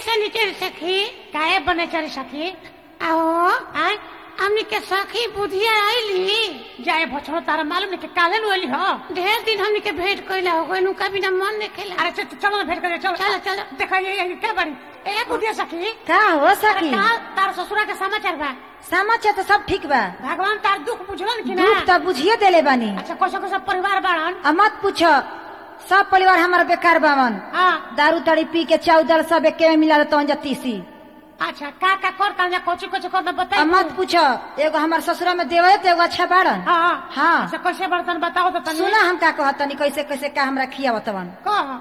सनीचर सखी काहे बने चली सखी आओ आय हमनी के सखी बुधिया आईली जाए भछड़ो तारा मालूम नहीं कि काले नु एली हो ढेर दिन हमनी के भेंट कइला हो गइल उनका बिना मन नहीं खेला अरे चल चलो ना भेंट करे चलो चलो, चलो। देखा ये ये क्या बड़ी ए बुढ़िया सखी का हो सखी का तार ससुरा के समाचार बा समाचार तो सब ठीक बा भगवान तार दुख बुझलन कि ना दुख तो बुझिए देले बानी अच्छा कैसे कैसे परिवार बाड़न आ मत पूछो सब परिवार हमारा बेकार बावन हाँ दारू ताड़ी पी के चाउदल सब एके में मिला तो तीसी अच्छा का का करता या कोची कोची करना आ बताई मत पूछो एगो हमार ससुरा में देवे तो एगो अच्छा बाड़न हाँ हाँ। अच्छा कैसे बर्तन बताओ तो तनी सुना हम का कहतनी कैसे कैसे का हमरा खियावतवन कह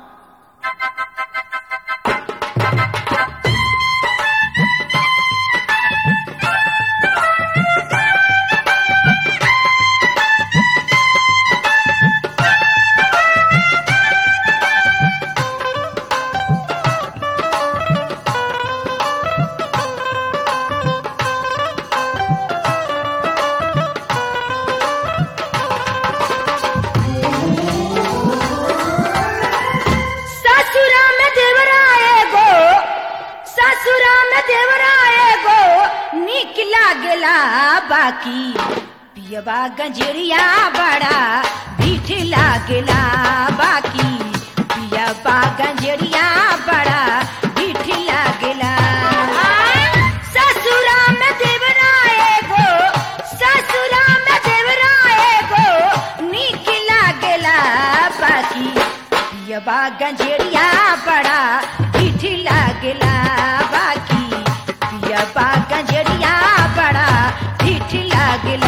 ससुरा में देवराए गो ससुरा में देवराए गो निक लागेला बाकी पियबा गंजरिया बड़ा मीठ लागेला बाकी पियबा गंजरिया बड़ा मीठ लागेला ससुरा में देवराए गो ससुरा में देवराए गो निक लागेला बाकी पियबा गंजेरिया बड़ा मीठ लागेला बाकी पियबा गंजेरिया बड़ा मीठ लागेला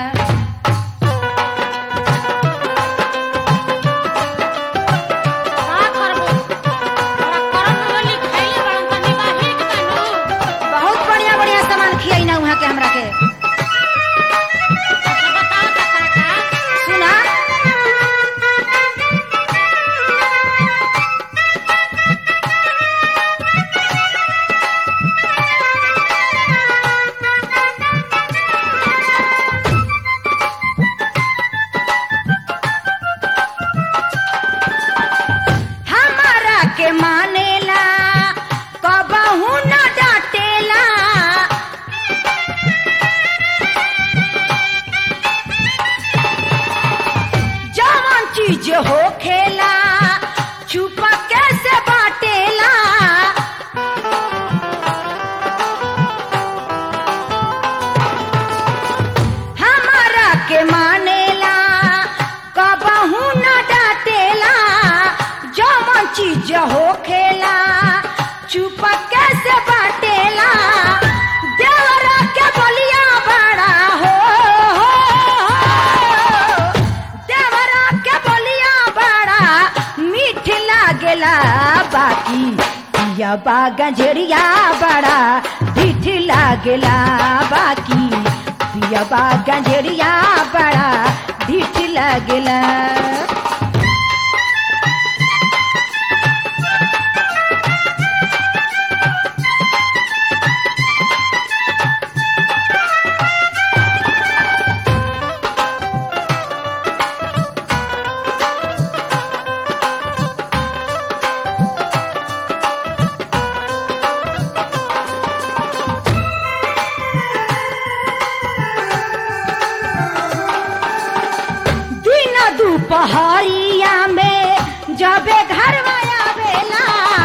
का करबो तोरा करम वाली खइले बड़न तनी बाही के तनु बहुत बढ़िया बढ़िया सामान खियाई ना वहाँ के हमरा के अच्छा बताओ त का का सुना हमारा के मानेला कबहू न डांटेला जवन चीज हो खेला छुपा कैसे बाटेला हमारा के मानेला कबहू न डांटेला जवन चीज हो खेला छुपा कैसे बाटेला देवरा के बलिया बड़ा हो, हो, हो। देवरा के बलिया बड़ा मीठ लागेला बाकी पियबा गंजरिया बड़ा मीठ लागेला बाकी पियबा गंजरिया बड़ा मीठ लागेला दिन दुपहरिया में जबे घर आवेला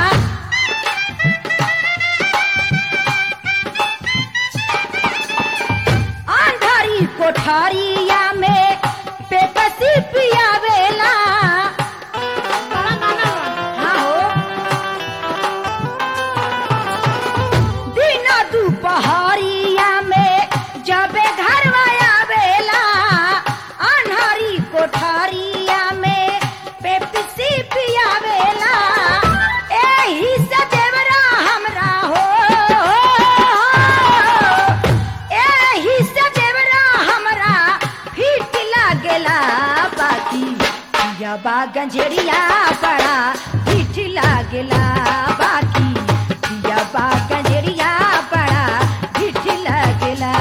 अंधारी कोठरिया में पेपसी पियावेला बड़ा माना हाँ हो दिन दुपहरिया में जबे घर आवेला अन्हारी कोठरिया में पेप्सी पियावेला एही से देवरा हमरा हो एही से देवरा हमरा फिट लागेला बाकी पियबा गंजरिया बड़ा फिट लागेला बाकी पियबा गंजरिया बड़ा फिट लागेला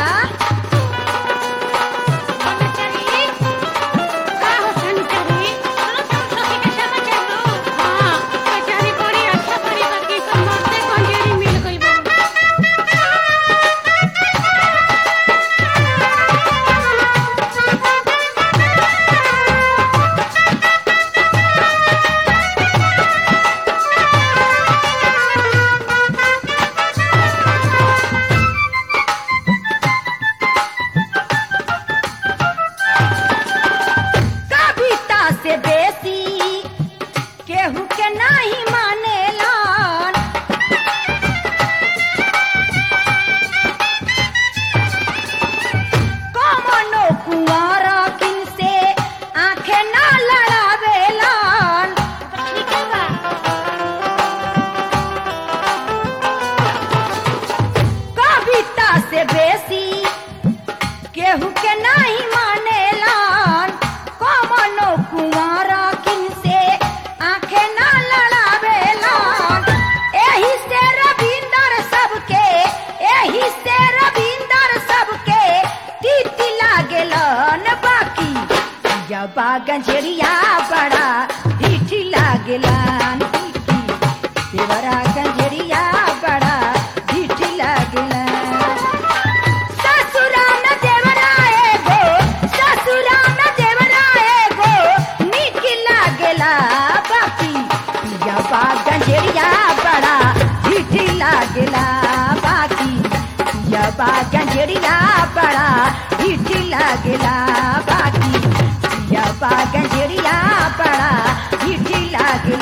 सनीचरी का हो सनीचरी सुनो तुम सखी के समाचार लो हां बेचारी बड़ी अच्छा परिवार की सब मरते गंजेरिया बड़ा ढीठी लागेला देवरा गंजेरिया बड़ा ढीठी लागेला ससुरा में देवरा एगो ससुरा में देवरा एगो नीक लागेला बाकी पिया बा गंजेरिया बड़ा ढीठी लागेला बाकी पिया बा गंजेरिया बड़ा ढीठी लागेला बाकी पिया बा गंजेरिया बड़ा ढीठी लागेला